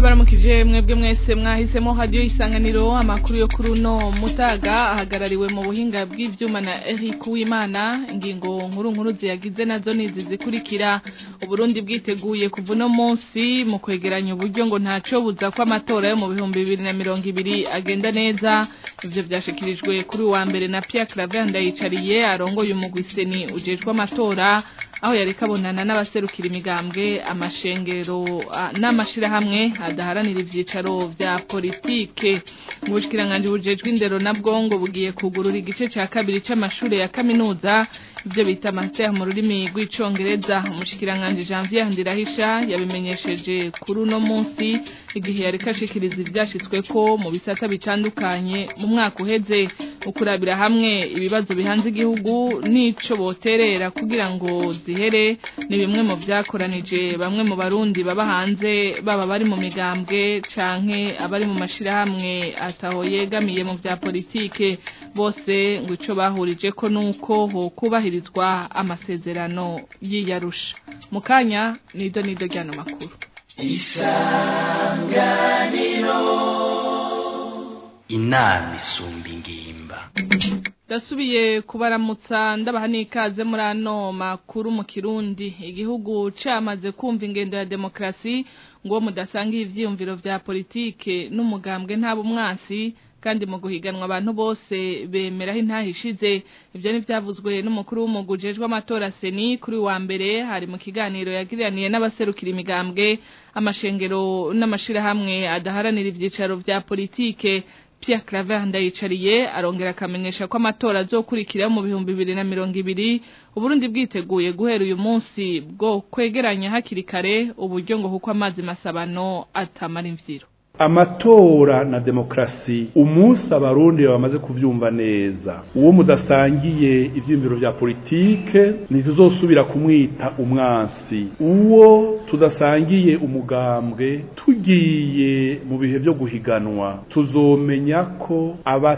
ndabaramukije mwebwe mwese mwahisemo hadiyo isanganiro amakuru yo kuri uno mutaga ahagarariwe mu buhinga bw'ivyuma na Eric Uwimana ingingo nkuru nkuru ziyagize nazo nizi zikurikira uburundi bwiteguye kuva uno munsi mu kwegeranya uburyo ngo ntaco buza ko amatora yo mu bihumbi bibiri na mirongo ibiri agenda neza ivyo vyashikirijwe kuri wa mbere na Pierre Claver Ndayicariye arongoye umugwi seni ujejwe amatora aho yari kabonana n'abaserukira imigambwe amashengero n'amashirahamwe adaharanira ivyicaro vya politike mu bushikiranganje bujejwe indero na bwongo bugiye kugurura igice ca kabiri c'amashure ya kaminuza ivyo bita master mu rurimi rw'icongereza umushikiranganje Janvier Ndirahisha yabimenyesheje kuri uno munsi igihe yari kashikiriza ivyashitsweko mu bisata bitandukanye mu mwaka uheze ukurabira hamwe ibibazo bihanze igihugu n'ico boterera kugira ngo zihere ni bimwe mu vyakoranije bamwe mu barundi baba hanze baba bari mu migambwe canke abari mu mashirahamwe ataho yegamiye mu vya politike bose ngo ico bahurije ko nuko ho kubahirizwa amasezerano y'iyarusha mu kanya nido nido ryano makuru isanganiro inama isumba ingimba Dasubiye kubaramutsa ndabaha n'ikaze muri ano makuru mu Kirundi igihugu camaze kumva ingendo ya demokrasi ngo mudasanga ivyiyumviro vya politike n'umugambwe ntabo umwansi kandi mu guhiganwa abantu bose bemeraho intahishize ivyo nivyavuzwe n'umukuru w'umugujejwe amatora seni kuri wa mbere hari mu kiganiro yagiraniye n'abaserukira imigambwe amashengero n'amashirahamwe adaharanira ivyicaro vya politike Pierre Claver ndayicariye arongera akamenyesha ko amatora azokurikira mu bihumbi bibiri na mirongo ibiri Uburundi bwiteguye guhera uyu munsi bwo kwegeranya hakiri kare uburyo ngo kuko amazi masabano atamara imvyiro amatora na demokrasi umunsi abarundi bamaze kuvyumva neza uwo mudasangiye ivyiyumviro vya politike ntituzosubira kumwita umwansi uwo tudasangiye umugambwe tugiye mu bihe vyo guhiganwa tuzomenya ko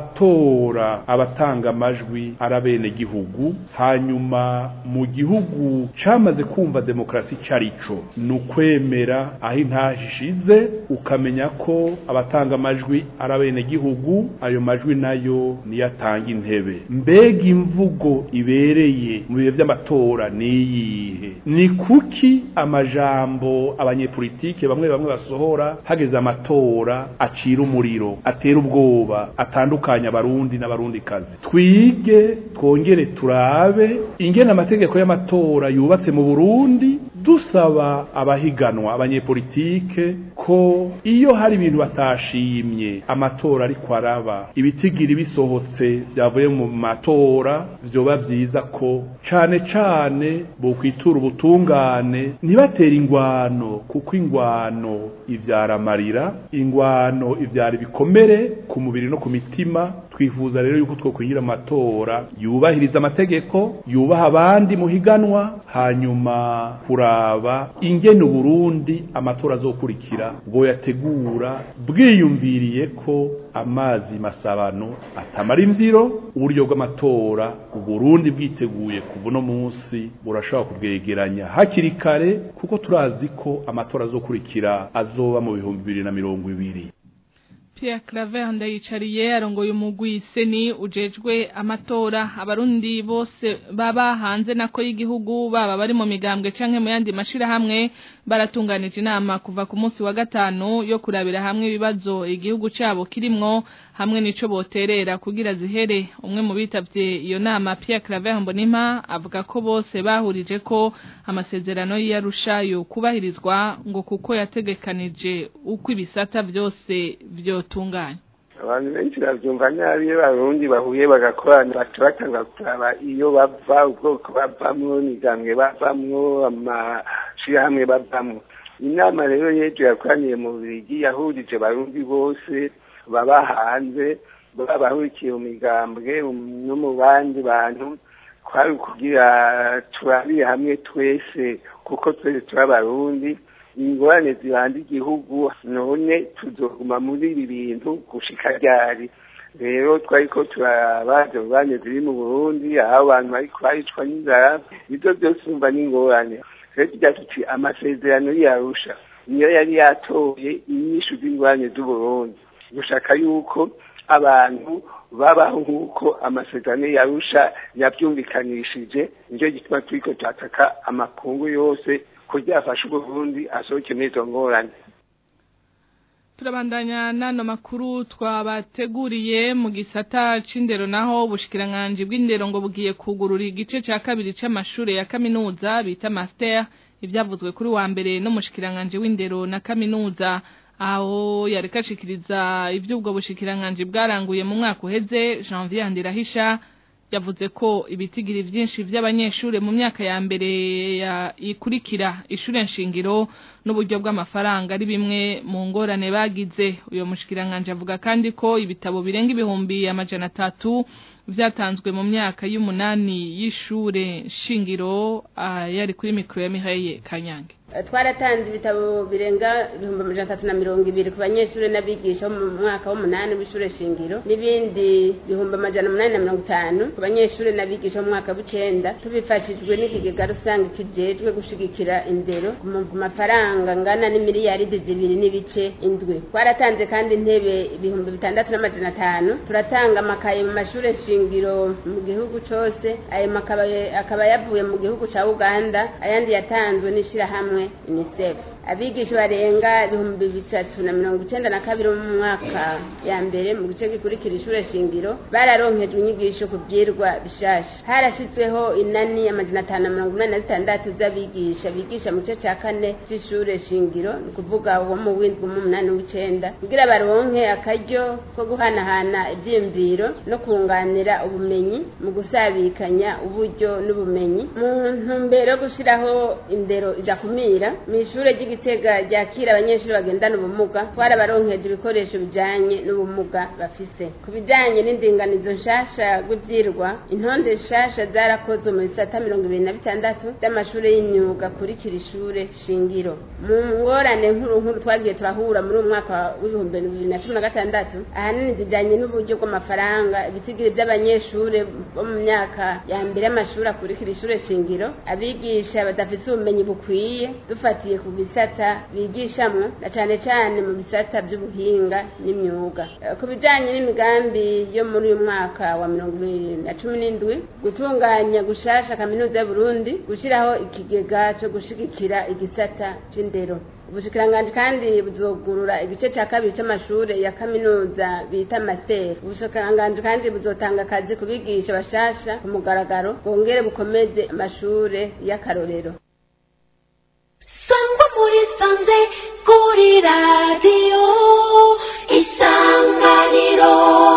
abatora abatanga amajwi ari abene gihugu hanyuma mu gihugu camaze kumva demokrasi carico ni ukwemera aho intahishize ukamenya ko abatanga amajwi ari abenegihugu ayo majwi nayo niyo atanga intebe mbega imvugo ibereye mu bihe vy'amatora niyihe ni kuki amajambo abanyepolitike bamwe bamwe basohora hageze amatora acira umuriro atera ubwoba atandukanya abarundi n'abarundikazi twige twongere turabe ingene amategeko y'amatora yubatse mu burundi dusaba abahiganwa abanyepolitike ko iyo hari ibintu batashimye amatora ariko araba ibitigiri bisohotse byavuye mu matora vyoba vyiza ko cane cane bokwitura ubutungane ntibatera ingwano kuko ingwano ivyara amarira ingwano ivyara ibikomere ku mubiri no ku mitima twifuza rero yuko twokwinjira amatora yubahiriza amategeko yubaha abandi muhiganwa hanyuma kuraba ingene Burundi amatora azokurikira bwo yategura bwiyumviriye ko amazi masabano atamara imvyiro uburyo bw'amatora Burundi bwiteguye kuva no munsi burashobora kubwegeranya hakiri kare kuko turazi ko amatora azokurikira azoba mu bihumbi bibiri na mirongo ibiri Pierre Claver ndayicariye arongoye umugwi seni ujejwe amatora abarundi bose baba hanze nako y'igihugu baba bari mu migambwe canke mu yandi mashira hamwe baratunganije inama kuva ku munsi wa gatanu yo kurabira hamwe ibibazo igihugu cabo kirimwo hamwe nico boterera kugira zihere umwe mu bitavye iyo nama Pierre Claver Mbonimpa avuga ko bose bahurije ko amasezerano y'Arusha yo kubahirizwa ngo kuko yategekanije uko ibisata vyose vyotunganya abantu benshi bavyumva nabi iyo barundi bahuye bagakorana baca batanga kuraba iyo bava ubwoko bavamwo imigambwe bavamwo amashirahamwe bavamwo inama rero yejo yakoraniye mu Bubiligi yahurije barundi bose baba hanze baba bahurikiye mu migambwe no mu bandi bantu kwari kugira turabire hamwe twese kuko twese turi abarundi ingorane zibanda igihugu none tuzoguma muri ibi bintu gushika ryari rero twariko turabaza ingorane ziri mu burundi aho abantu bariko baricwa n'inzara ivyo vyose umva n'ingorane rero tugira tuti amasezerano yarusha niyo yari yatoye inyishu z'ingwanye z'uburundi gushaka yuko abantu babaho nk'uko amasezerano yarusha yabyumvikanishije nicyo gituma turiko turataka amakungu yose kugira afashe uburundi asohoke muri izo ngorane turabandanya n'ano makuru twabateguriye mu gisata c'indero naho ubushikiranganje bw'indero ngo bugiye kugurura igice ca kabiri c'amashure ya kaminuza bita master ivyavuzwe kuri wa mbere n'umushikiranganje w'indero na kaminuza aho yareka ashikiriza ivy'ubwo bushikiranganje bwaranguye mu mwaka uheze Janvier Ndirahisha yavuze ko ibitigiri vyinshi vy'abanyeshure mu myaka ya mbere ikurikira ishure nshingiro n'uburyo bw'amafaranga ari bimwe mu ngorane bagize uyo mushikiranganje avuga kandi ko ibitabo birenga ibihumbi amajana atatu vyatanzwe mu myaka y'umunani y'ishure shingiro yari kuri mikro ya Mihaye Kanyange twaratanze ibitabo birenga ibihumbi amajana atatu na mirongo ibiri ku banyeshuri n'abigisha bo mu mwaka w'umunani w'ishure shingiro n'ibindi bihumbi amajana umunani na mirongo itanu ku banyeshuri n'abigisha bo mu mwaka w'icenda tubifashijwe n'ikigega rusange kijejwe gushigikira indero ku mafaranga ngana n'imiliyaridi zibiri n'ibice indwi twaratanze kandi intebe ibihumbi bitandatu n'amajana atanu turatanga amakaye mu mashure shingiro mu gihugu cose ayo makaye akaba yavuye mu gihugu ca uganda ayandi yatanzwe n'ishirahamwe unicef abigisha barenga ibihumbi bitatu na mirongo icenda na kabiri mu mwaka ya mbere mu gice gikurikira ishure shingiro bararonkejwe inyigisho ku vyirwa bishasha harashizweho inani amajana atanu na mirongo inani na zitandatu z'abigisha bigisha mu gice ca kane c'ishure shingiro ni kuvuga uwo mu w'indwi mu munani w'icenda kugira baronke akaryo ko guhanahana ivyiyumviro no kunganira ubumenyi mu gusabikanya uburyo n'ubumenyi mu ntumbero yo gushiraho indero idakumira mw'ishure ry'igitega ryakira abanyeshuri bagendana ubumuga twarabaronkeje ibikoresho bijanye n'ubumuga bafise ku bijanye n'indinganizo nshasha rw'ivyirwa intonde nshasha zarakozwe mu bisata mirongo ibiri na bitandatu vy'amashure y'imyuga kurikira ishure shingiro mu ngorane nkuru nkuru twagiye turahura muri uyu mwaka w'ibihumbi bibiri na cumi na gatandatu ahanini zijanye n'uburyo bw'amafaranga ibitigiri vy'abanyeshure bo mu myaka ya mbere y'amashuri akurikira ishure shingiro abigisha badafise ubumenyi bukwiye dufatiye ku bisata bigishamwo na cane cane mu bisata vy'ubuhinga n'imyuga ku bijanye n'imigambi yo muri uyu mwaka wa mirongo ibiri na cumi n'indwi gutunganya gushasha kaminuza y'uburundi gushiraho ikigega co gushigikira igisata c'indero ubushikiranganji kandi buzogurura igice ca kabiri c'amashure ya kaminuza bita master ubushikiranganji kandi buzotanga akazi ku bigisha bashasha ku mugaragaro bwongere bukomeze amashure y'akarorero sangwa muri sanze kuri radiyo isanganiro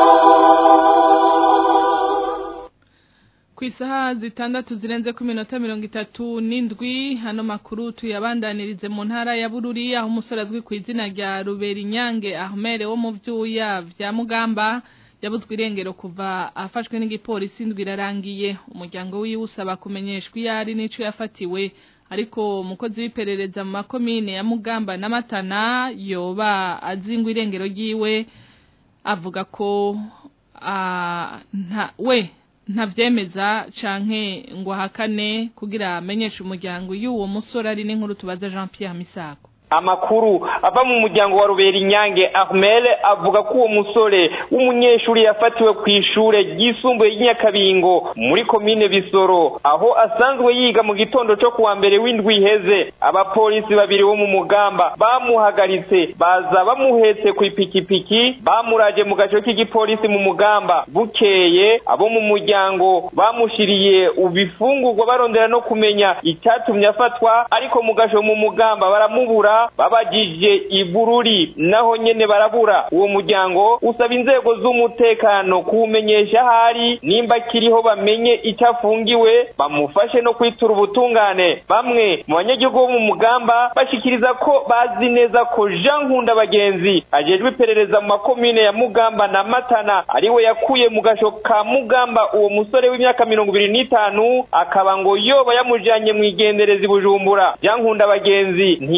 ku isaha zitandatu zirenze ku minota mirongo itatu n'indwi hano makuru tuyabandanirize mu ntara ya bururi aho umusore azwi ku izina rya ruberinyange ahmere wo mu byuya vya mugamba yabuzwe irengero kuva afashwe n'igipolisi indwi irarangiye umuryango wiwe usaba kumenyeshwa iyo ari n'ico yafatiwe ariko umukozi w'iperereza mu makomine ya mugamba na matana yoba azingwa irengero ryiwe avuga ko nta we ntavyemeza canke ngo ahakane kugira amenyeshe umuryango y'uwo musore ari n'inkuru tubaza Jean Pierre Misako amakuru ava mu muryango wa rubera inyange ahmel avuga ko uwo musore w'umunyeshuri yafatiwe ku ishure ryisumbuye ry'inyakabingo muri komine bisoro aho asanzwe yiga mu gitondo cyo kuwa mbere w'indwi iheze abapolisi babiri bo mu mugamba bamuhagaritse baza bamuhetse ku ipikipiki bamuraje mu gace k'igipolisi mu mugamba bukeye abo mu muryango bamushiriye ubifungurwa barondera no kumenya icyatumye afatwa ariko mu gasho mu mugamba baramubura babagije ibururi naho nyene barabura uwo muryango usaba inzego z'umutekano kuwumenyesha ahari nimba kiriho bamenye icyo afungiwe bamufashe no kwitura ubutungane bamwe mu banyagihugu bo mu mugamba bashikiriza ko bazi neza ko jean nkunda bagenzi ajejwe iperereza mu makomine ya mugamba na matana ariwe yakuye mu gasho ka mugamba uwo musore w'imyaka mirongo ibiri n'itanu akaba ngo yoba yamujanye mu igendereza i bujumbura jean nkunda bagenzi ntiyemeza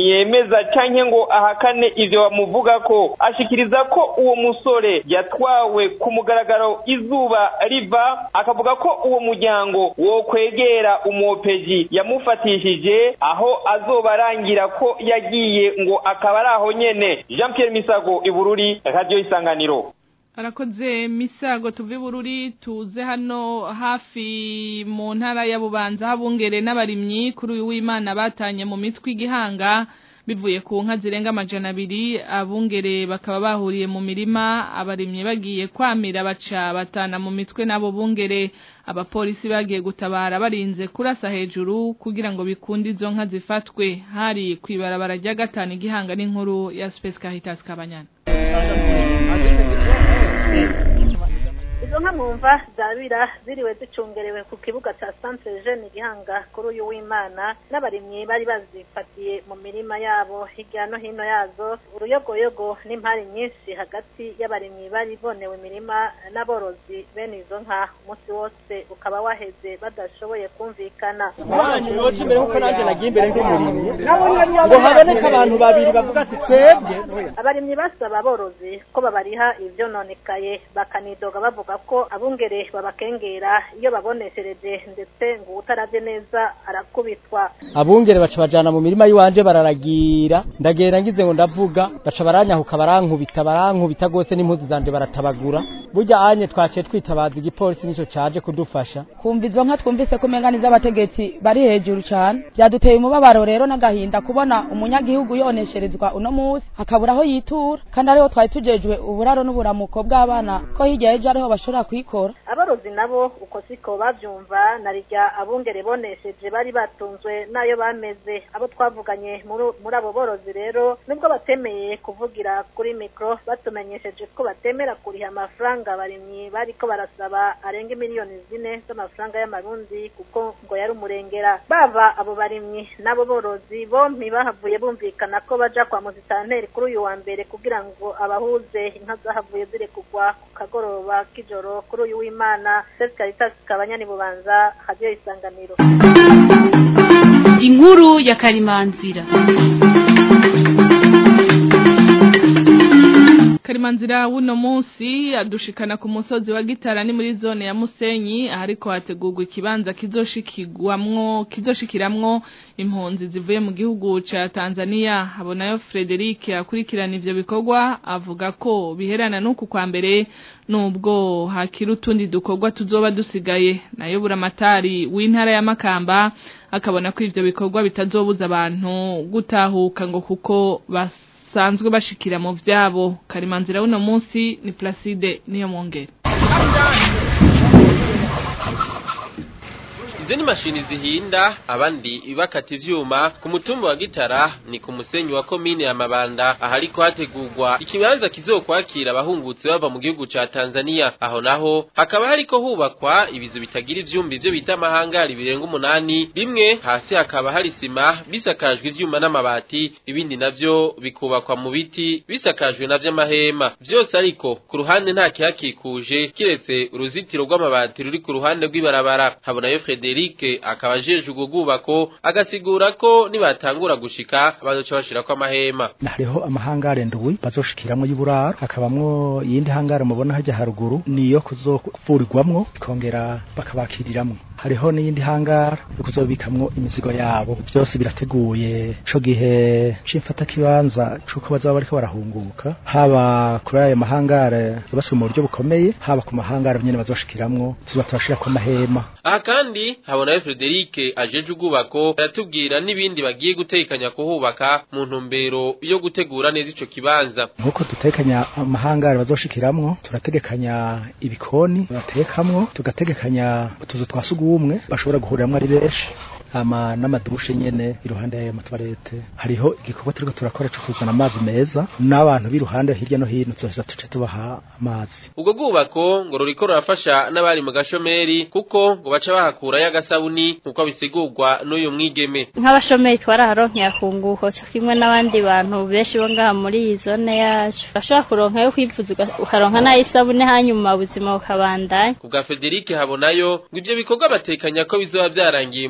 yemeza canke ngo ahakane ivyo bamuvuga ko ashikiriza ko uwo musore yatwawe ku mugaragaro izuba riva akavuga ko uwo muryango wo kwegera umuopeji yamufatishije aho azoba arangira ko yagiye ngo akaba ari aho nyene Jean Pierre Misago ibururi radio isanganiro arakoze misago tuve bururi tuze hano hafi mu ntara ya bubanza habungere n'abarimyi kuri uyu w'imana batanye mu mitwe igihanga bivuye ku nka zirenga amajana abiri abungere bakaba bahuriye mu mirima abarimyi bagiye kwamira baca batana mu mitwe n'abo bungere abapolisi bagiye gutabara barinze kurasa hejuru kugira ngo bikunde izo nka zifatwe hari kwibarabara rya gatanu igihanga n'inkuru ya Space Caritas Kabanyana izo nka mwumva zabira ziriwe zicungerewe ku kibuga cya centre jeune gihanga kuri uyu w'imana n'abarimyi bari bazifatiye mu mirima yabo hirya no hino yazo uruyogoyogo n'impari nyinshi hagati y'abarimyi bari bonewe imirima n'aborozi bene izo nka umunsi wose ukaba waheze badashoboye kumvikana yoca imbere kuko nanjye nagiye imbere nk'umurimyi ngo haboneke abantu babiri bavuga ati twebwe abarimyi basaba aborozi ko babariha ivyononekaye bakanidoga bavuga ko abungere babakengera iyo baboneshereje ndetse ngo utaravye neza arakubitwa abungere baca bajana mu mirima yiwanje bararagira ndagenda ngize ngo ndavuga baca baranyahuka barankubita barankubita gose n'impuzu zanje baratabagura burya anye twaciye twitabaza igipolisi nico caje kudufasha kumva izo nka twumvise ko umenga n'iz'abategetsi bari hejuru cane vyaduteye umubabaro rero n'agahinda kubona umunyagihugu yonesherezwa uno musi akabura aho yitura kandi ariho twari tujejwe uburaro n'uburamuko bw'abana ko hirya y'ejo ariho bashobora kwikora aborozi nabo uko siko bavyumva narirya abungere bonesheje bari batunzwe n'ayo bameze abo twavuganye muri- muri abo borozi rero nubwo batemeye kuvugira kuri mikro batumenyesheje ko batemera kuriha amafaranga abarimyi bariko barasaba arenga miliyoni zine z'amafaranga y'amarundi kuko ngo yari umurengera baba abo barimyi n'abo borozi bompi bahavuye bumvikana ko baja kwa muzitanteri kuri uyu wa mbere kugira ngo abahuze inka zahavuye zirekugwa ku kagoroba k'ijoro kuri uyu w'imana Sesi Caritas kabanyani bubanza hadiyo isanganiro inkuru ya karimanzira Karimanzira wuno munsi adushikana ku musozi wa gitara ni muri zone ya Musenyi ahariko hategurwa ikibanza kizoshikirwamwo kizoshikiramwo impunzi zivuye mu gihugu ca Tanzania habonayo Frederic akurikirana ivyo bikorwa avuga ko biherana n'uku kwa mbere nubwo hakiri utundi dukorwa tuzoba dusigaye nayo buramatari w'intara ya Makamba akabona ko ivyo bikorwa bitazobuza abantu gutahuka ngo kuko bas basanzwe bashikira mu vyabo karimanzira uno munsi ni Placide niyo mwongere Izo ni mashini zihinda abandi bakata ivyuma ku mutumba wa Gitara ni ku musenyi wa komine ya Mabanda ahariko hategurwa ikibanza kizokwakira abahungutse bava mu gihugu ca Tanzania aho naho hakaba hariko hubakwa ibizu bitagira ivyumba ivyo bita amahangari birenga umunani bimwe hasi hakaba hari sima bisakajwe ivyuma n'amabati ibindi navyo bikubakwa mu biti bisakajwe navyo amahema vyose ariko ku ruhande nta kihakikuje kiretse uruzitiro rw'amabati ruri ku ruhande rw'ibarabara habonayo Frederic akaba ajeje ubwo bwubako agasigura ko nibatangura gushika bazoca bashirako amahema hariho amahangare ndwi bazoshikiramwo y'uburaro hakabamwo iyindi hangare mubona hajya haruguru niyo kuzovurirwamwo ikongera bakabakiriramwo hariho n'iyindi hangara yo kuzobikamwo imizigo yabo byose birateguye co gihe c'imfata kibanza cuko bazaba bariko barahunguka haba kuri ayo mahangare yubatswe mu buryo bukomeye haba ku mahangare nyene bazoshikiramwo tuba turashirako amahema aha kandi habonayo Frederic ajeje ubwubako aratubwira n'ibindi bagiye gutekanya kuhubaka mu ntumbero yo gutegura neza ico kibanza nkuko dutekanya amahangare bazoshikiramwo turategekanya ibikoni batekamwo tugategekanya utuzu twa sugumwe bashobora guhuriramwo ari benshi ama n'amadushe nyene iruhande y'ayo matuwarete hariho igikorwa turiko turakora cyo kuzana amazi meza n'abantu b'iruhande hirya no hino tuzoheza tuce tubaha amazi ubwo bwubako ngo ruriko rurafasha n'abari mu gashomeri kuko ngo baca bahakura y'agasabuni nk'uko bisigurwa n'uyu mwigeme nk'abashomeri twaraharonkeye akunguko cyo kimwe n'abandi bantu benshi bo ngaha muri iyi zone yacu bashobora kuronka yo kwivuza ukaronka n'ayisabune hanyuma ubuzima bukabandanya ku bwa Frederic habonayo ngo ivyo bikorwa batekanya ko bizoba vyarangiye mu mpera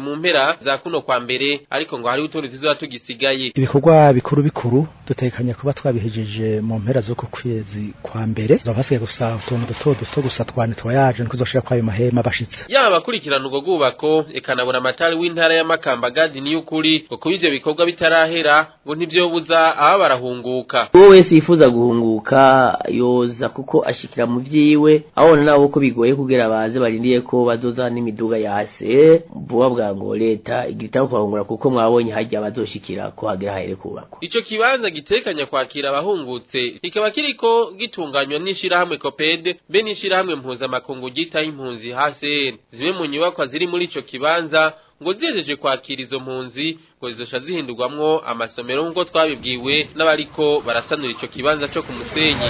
mpera za kuno kwa mbere ariko ngo hari utundi tuzoba tugisigaye ibikorwa bikuru bikuru dutekanye kuba twabihejeje mu mpera zo ku kwezi kwa mbere zaba hasigaye gusa utuntu duto duto gusa twani twayaje niko zoshira kwayo mahema bashitse yaba abakurikirana ubwo bwubako ekanabura amatari w'intara ya Makamba gadi ni y'ukuri ngo kuba ivyo bikorwa bitarahera ngo ntivyobuza aba barahunguka uwo wese yifuza guhunguka yoza kuko ashikira mu vyiwe abona nabo ko bigoye kugira baze barindiye ko bazoza n'imiduga yase vuba bwa ngo leta igitabo kwahungura kuko mwabonye hajya bazoshikira ko hagera hahere kubakwa ico kibanza gitekanya kwakira abahungutse kikaba kiriko gitunganywa n'ishirahamwe Coped be n'ishirahamwe mpuzamakungu ryitaho impunzi HCR zimwe mu nyubakwa ziri muri ico kibanza ngo zihejeje kwakira izo mpunzi ngo zizosha zihindurwamwo amasomero nk'uko twabibwiwe n'abariko barasanura ico kibanza co ku musenyi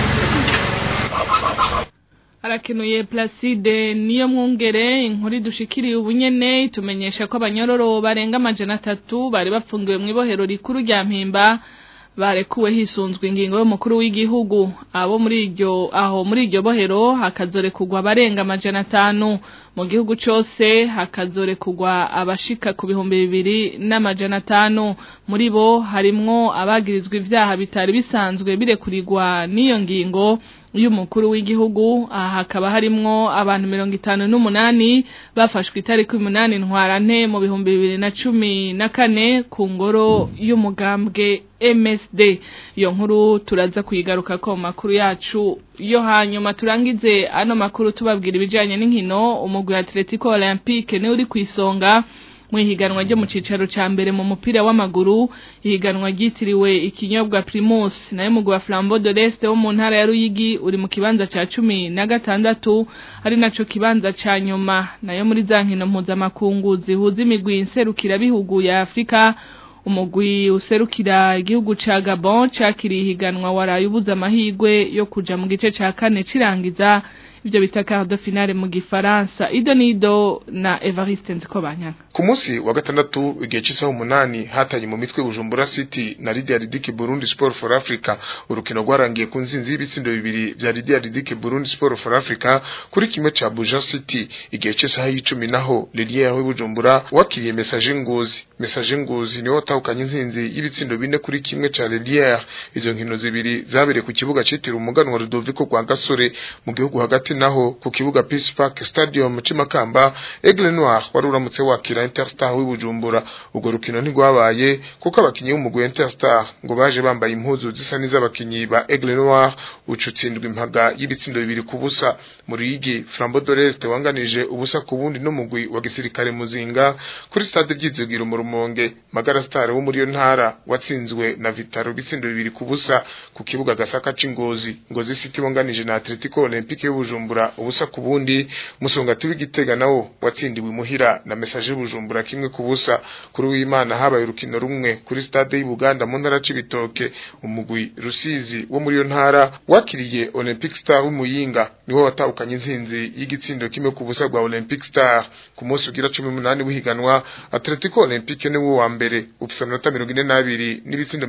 Arakenuye Placide niyo mwungere inkuru dushikiriye ubunyene itumenyesha ko abanyororo barenga amajana atatu bari bapfungiwe mu ibohero rikuru rya Mpimba barekuwe hisunzwe ingingo y'umukuru w'igihugu abo muri iryo aho muri iryo bohero hakazore kugwa barenga amajana atanu mu gihugu cose hakazore kugwa abashika ku bihumbi bibiri n'amajana atanu muri bo harimwo abagirizwa ivyaha bitari bisanzwe birekurirwa n'iyo ngingo y'umukuru w'igihugu aha hakaba harimwo abantu mirongo itanu n'umunani bafashwe itariki umunani ntwarante mu bihumbi bibiri na cumi na kane ku ngoro y'umugambwe MSD iyo nkuru turaza kuyigaruka ko makuru yacu yo hanyuma turangize ano makuru tubabwira ibijanye n'inkino umugwi wa Atletico Olympique ni uri kwisonga mu ihiganwa ryo mu cicaro ca mbere mu mupira w'amaguru ihiganwa ryitiriwe ikinyobwa Primus nayo mugwi wa Flambeau de l'Est wo mu ntara ya Ruyigi uri mu kibanza ca cumi na gatandatu ari naco kibanza ca nyuma nayo muri za nkino mpuzamakungu zihuza imigwi nserukira bihugu ya Afrika umugwi userukira igihugu ca Gabon cakiriye ihiganwa waraye ubuza amahigwe yo kuja mu gice ca kane cirangiza ivyo bita quart de finale mu gifaransa ido nido na Evariste Nzikobanyana ku munsi wa gatandatu igihe cy'isaha umunani hatanye mu mitwe Bujumbura City na Lydia Ridike Burundi Sport for Africa urukino rwarangiye ku nzinzi y'ibitsindo bibiri vya Lydia Ridike Burundi Sport for Africa kuri kimwe ca Buja City igihe cy'isaha y'icumi naho Lydia yawe Bujumbura wakiriye message ngozi message ngozi niwe watahukanye inzinzi y'ibitsindo bine kuri kimwe ca Lydia izo nkino zibiri zabereye ku kibuga citiriwe umuganwa Rudoviko kwa Gasore mu gihugu hagati naho ku kibuga Peace Park Stadium Cimakamba Aigle Noir wari uramutse wakira Interstar w'ibujumbura ubwo rukino ntigwabaye kuko abakinyi b'umugwi Interstar ngo baje bambaye impuzu zisa n'iz'abakinyi ba Aigle Noir ucutsindwa impaga y'ibitsindo bibiri ku busa muri yigi Flambeau de l'Est wanganije ubusa ku bundi n'umugwi wa gisirikare muzinga kuri stade byizugiro mu rumonge Magara Star wo muri yo ntara watsinzwe na Vitaro bitsindo bibiri ku busa ku kibuga gasaka c'ingozi ngozi City wanganije na Atletico Olympique y'ubujumbura ubusa ku bundi musongati w'igitega nawo watsindiwe muhira na message y'ubujumbura kimwe ku busa kuri w'Imana habaye urukino rumwe kuri stade y'Ubuganda mu ntara c'ibitoke umugwi Rusizi wo muri yo ntara wakiriye Olympic Star w'umuyinga niwo watahukanye inzinzi y'igitsindo kimwe ku busa bwa Olympic Star ku munsi ugira 18 w'ihiganwa Atletico Olympique ni wo wa mbere ufise amanota 42 n'ibitsindo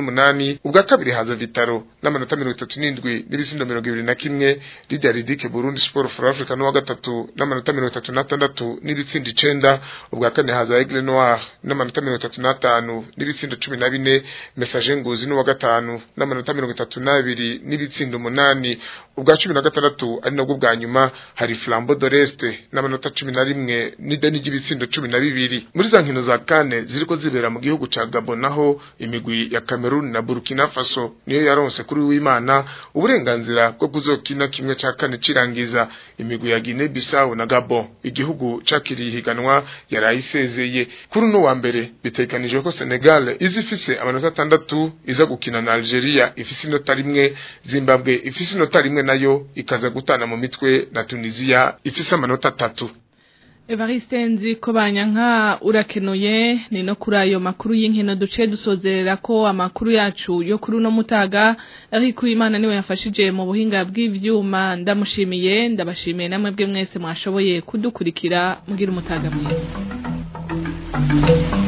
28 ubwa kabiri haza Vitaro n'amanota 37 n'ibitsindo 21 Lydia Ridike Burundi Sport for Africa no wa gatatu n'amanota 36 n'ibitsindo 9 ubwa kane haza Aigle Noir n'amanota 35 n'ibitsindo 14 Message Ngozi no wa gatanu n'amanota 32 n'ibitsindo 8 ubwa 16 ari nabwo bwa nyuma hari Flambeau de l'Est n'amanota 11 n'ideni ry'ibitsindo 12 muri za nkino za kane ziriko zibera mu gihugu ca Gabon naho imigwi ya Cameroon na Burkina Faso niyo yaronse kuri w'Imana uburenganzira bwo kuzokina kimwe ca kane cirangiza imigwi ya Guinea Bissau na Gabon igihugu cakiriye higanwa yarayisezeye kuri uno wa mbere bitekanijwe ko Senegal izifise amanota atandatu iza gukina na Algeria ifise inota rimwe Zimbabwe ifise inota rimwe nayo ikaza gutana mu mitwe na Tunisia ifise amanota atatu Evariste nzi ko banyanka urakenuye ni no kuri ayo makuru y'inkino duce dusozerera ko amakuru yacu yo kuri uno mutaga ariko Imana niwe yafashije mu buhinga bw'ivyuma ndamushimiye ndabashimiye namwe bwe mwese mwashoboye kudukurikira mugira umutaga mwiza